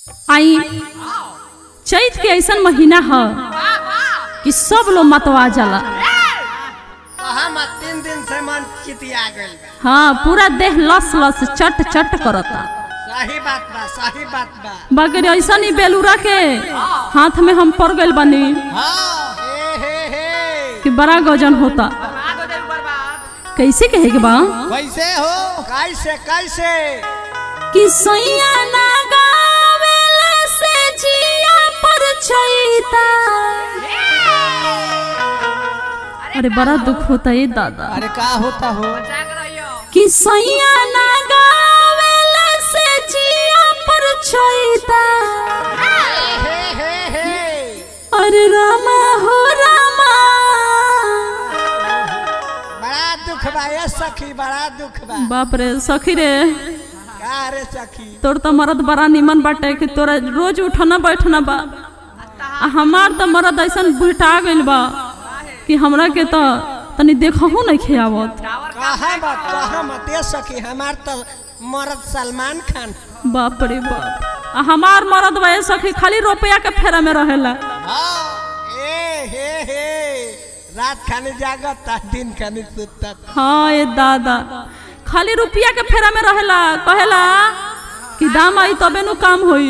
आई चैत के ऐसन महीना ह कि सब लोग मतवा जाला कहा मत तीन दिन से मन चितिया गइल बा हाँ पूरा देह लस लस चट चट करता सही बात बा सही बात बा बाकी ऐसा ही बेलूरा के हाथ में हम पड़ गइल बनी हाँ हे हे हे कि बड़ा गजन होता कैसे कहे के बा कैसे हो कैसे कैसे कि सैया ना गावेला से जिया पर छैता अरे बड़ा दुख होता है दादा अरे का होता हो कि सैया ना गावेला से जिया पर छैता हे हे हे अरे रामा हो रामा बड़ा दुख बा ये सखी बड़ा दुख बा बाप रे सखी रे का रे सखी तोर तो मरद बड़ा निमन बाटे कि तोरा रोज उठना बैठना बा आ हमार तो मरद ऐसन बुटा गइल बा कि हमरा के तो तनी देखहू नहीं खियावत कहा मत कहा मत ये सखी हमार तो मर्द सलमान खान बाप रे बाप आ हमार मरद बा सखी खाली रुपया के फेरा में रहेला हाँ ए हे हे रात खानी जागता दिन खानी सुतता हाँ ये दादा खाली रुपया के फेरा में रहेला कहेला कि दाम आई तबे नु काम होई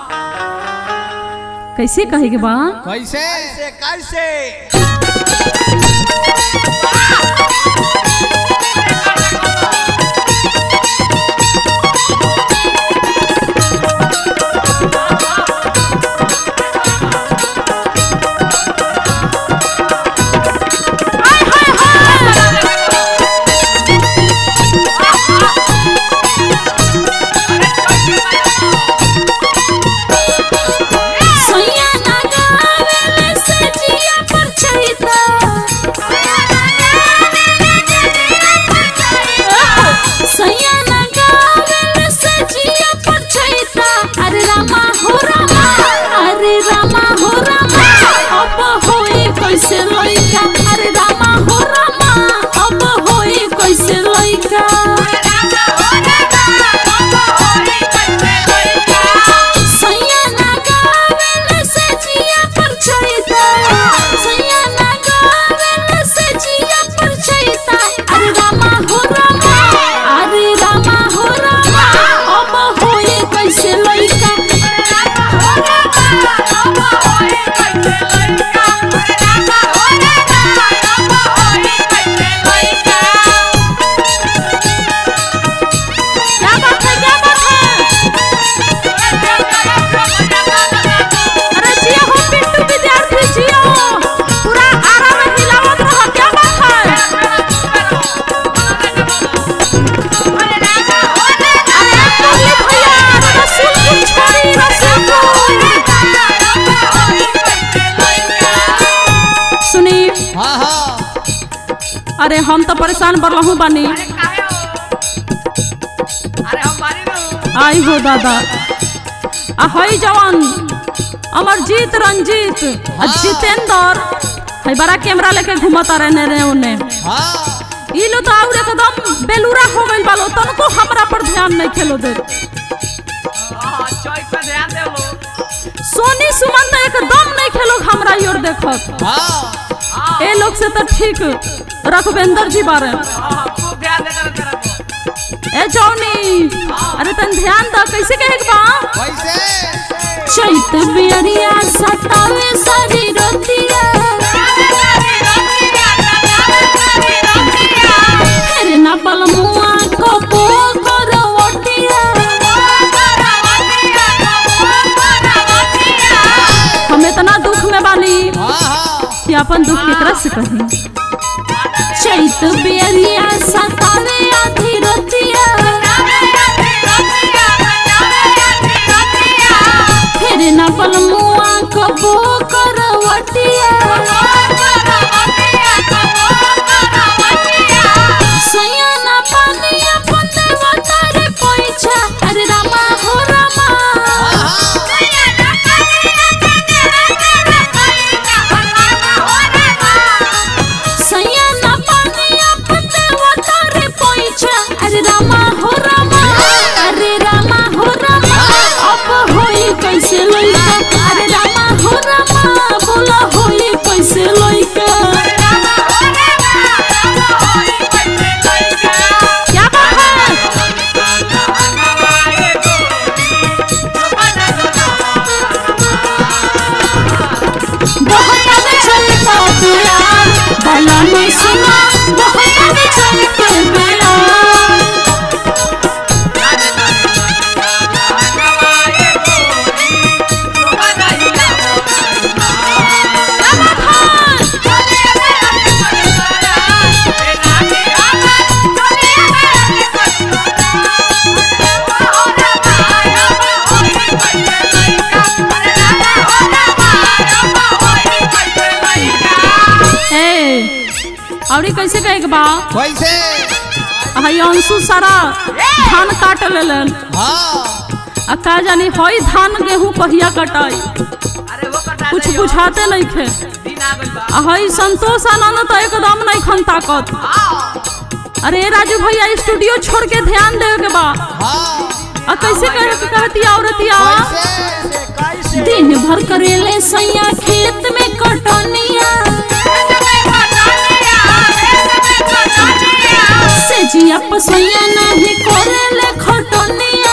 कैसे कहे के बा कैसे कैसे कैसे सैया ना गावेले से जिया पर छैता सैया ना गावेले से जिया पर छैता अरे रामा हो रामा अरे रामा हो रामा अब होई कैसे लइका अरे रामा हो रामा अब होई कैसे लइका सैया ना गावेले से जिया पर छैता सैया ना गावेले से जिया पर छैता अरे रामा हो रामा अरे रामा हो रामा अब होई कैसे लइका क्या बात है क्या बात है अरे जिया हो पिंटू विद्यार्थी जिया पूरा आरा में हिलावत रहो क्या बात है अरे मुरली भैया रसूलपुर छोड़ी रसूलपुर सुनी हाँ हाँ अरे हम तो परेशान बरलहू बानी आई हो दादा आ हई जवान अमरजीत रंजीत आ जितेंद्र हई बड़ा कैमरा लेके घुमता रहने रे उन्हें हाँ ई लो तो और एकदम बेलूरा हो गइल बालो तनको हमरा पर ध्यान नहीं खेलो दे सोनी सुमन तो एकदम नहीं खेलो हमरा ई ओर देखत हाँ ए लोग से तो ठीक रघुवेंद्र जी बारे ए जौनी अरे तन ध्यान द कैसे कहे के बा कैसे चैत बियरिया सतावे सारी रोतिया फिर ना बलमुआ को पो करवटिया हम इतना दुख में बानी हाँ हाँ कि अपन दुख केकरा से कही चैत बियरिया सतावे आधी रोतिया फिर ना बलमुआ को पो करवटिया सैया ना पानी अपन देवा तारे पैसा अरे रामा हो रामा सैया ना पानी अपन देवा तारे पैसा अरे रामा हो रामा अरे रामा हो रामा अब होई कैसे कहे के बा कैसे हई अंशु सारा धान काट लेलन हाँ आ का जानी हई धान गेहूं कहिया कटाई अरे वो कटा कुछ दे यो। बुझाते नहीं खे दिन आ गइल बा आ हई संतोष आनंद तो एकदम नहीं खन ताकत अरे राजू भैया स्टूडियो छोड़ के ध्यान देवे के बा हाँ आ कैसे कहे के कहती औरतिया कैसे कैसे दिन भर करेले सैया खेत में कटनिया से जिया पसैया नहीं करेले खटनिया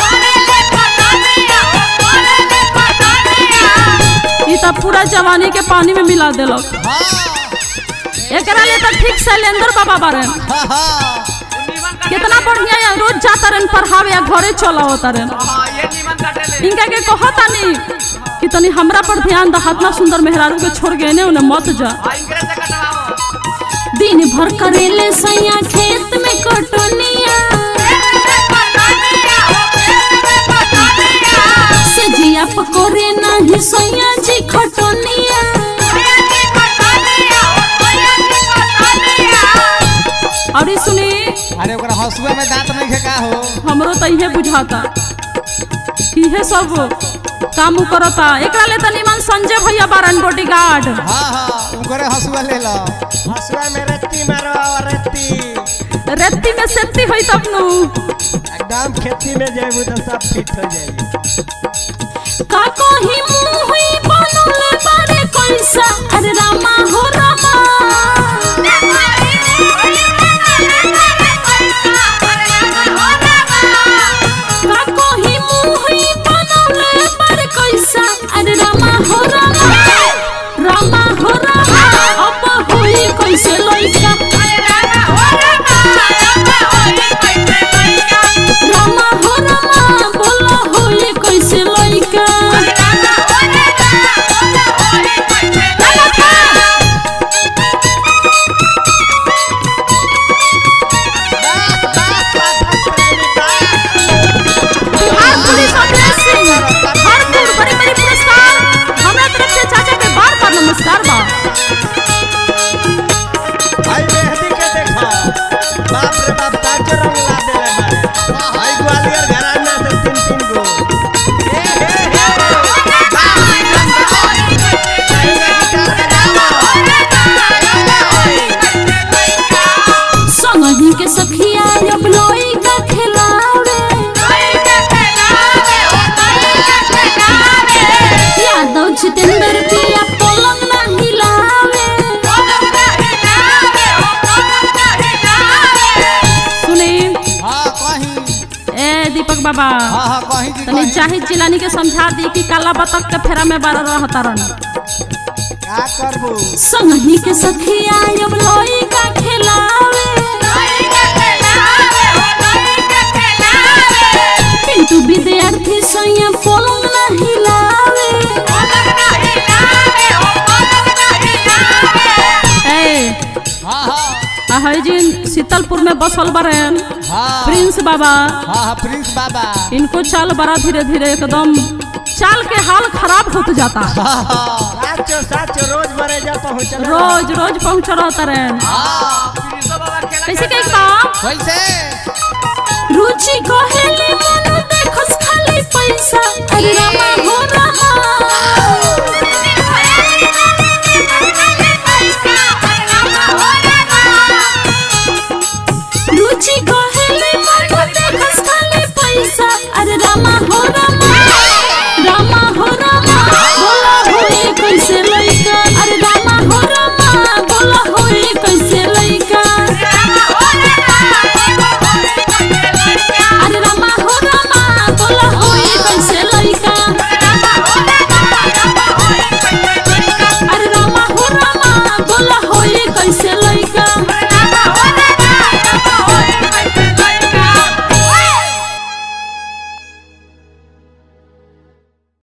ई त पूरा जवानी के पानी में मिला देलक हाँ एकरा लिए तो ठीक शैलेंद्र बाबा बारे हाँ हाँ नीमन कटे कितना बढ़िया या रोज जाता रहन पढ़ावे या घरे चला होता रहन हाँ ये नीमन कटे ले इनका के कहता नहीं कि तनी हमरा पर ध्यान द इतना सुंदर मेहरारू के छोड़ गए ने उन्हें मत जा हाँ इनकरे से कटवाओ दिन भर करेले सैया खेत में कटनिया से जिया पकोरे नहीं सैया जी खटनिया और ई सुनी अरे ओकरा हंसुआ में दांत नहीं है का हो हमरो तो इहे बुझाता कि इहे सब काम उ करता एकरा ले तनी मन संजय भैया बारन बॉडीगार्ड हाँ हाँ ओकरे हंसुआ ले लो हंसुआ में रत्ती मारो और रत्ती रेती में सेती होई तब नु एकदम खेती में जाएबू तो सब फिट हो जाएगी का कोही मुंह हुई बनले बारे कैसा अरे रामा हो रामा का कोही मुंह हुई बनले बारे कैसा अरे रामा हो रामा रामा हो रामा अब हुई कैसे लइका रामा हो रामा बोला होई कैसे लइका बिहार पुलिस अभिलेख हरपुर बड़ी बड़ी पुरस्कार हमरा तरफ से चाचा के बार बार नमस्कार बा भाई मेहंदी के देखो बाप रे बाप ताज रंग ला देले बारे भाई ग्वालियर घराना से तीन तीन गो हे हे हे संगही के सखिया अब लोई का खिलावे यादव जितेंद्र पिया पलंग ना हिलावे सुनी हाँ कहीं ए दीपक बाबा हाँ हाँ कहीं की तनी कहीं जाहिद जिलानी के समझा दी कि काला बतख के फेरा में बारह रहता रहन का करबू संगही के सखिया अब लोई का खिलावे पिंटू विद्यार्थी सैया पलंग ना हिलावे ए हाँ हाँ आहै जिन शीतलपुर में बसल बरन हाँ प्रिंस बाबा हाँ हाँ प्रिंस बाबा इनको चाल बड़ा धीरे धीरे एकदम चाल के हाल खराब होते जाता हाँ हाँ साचो साचो रोज बरे जा पहुँचल रोज रोज पहुंच रहता रहन हाँ प्रिंसो बाबा खेला कैसे खेलता कही बा कैसे रुचि कहेले मन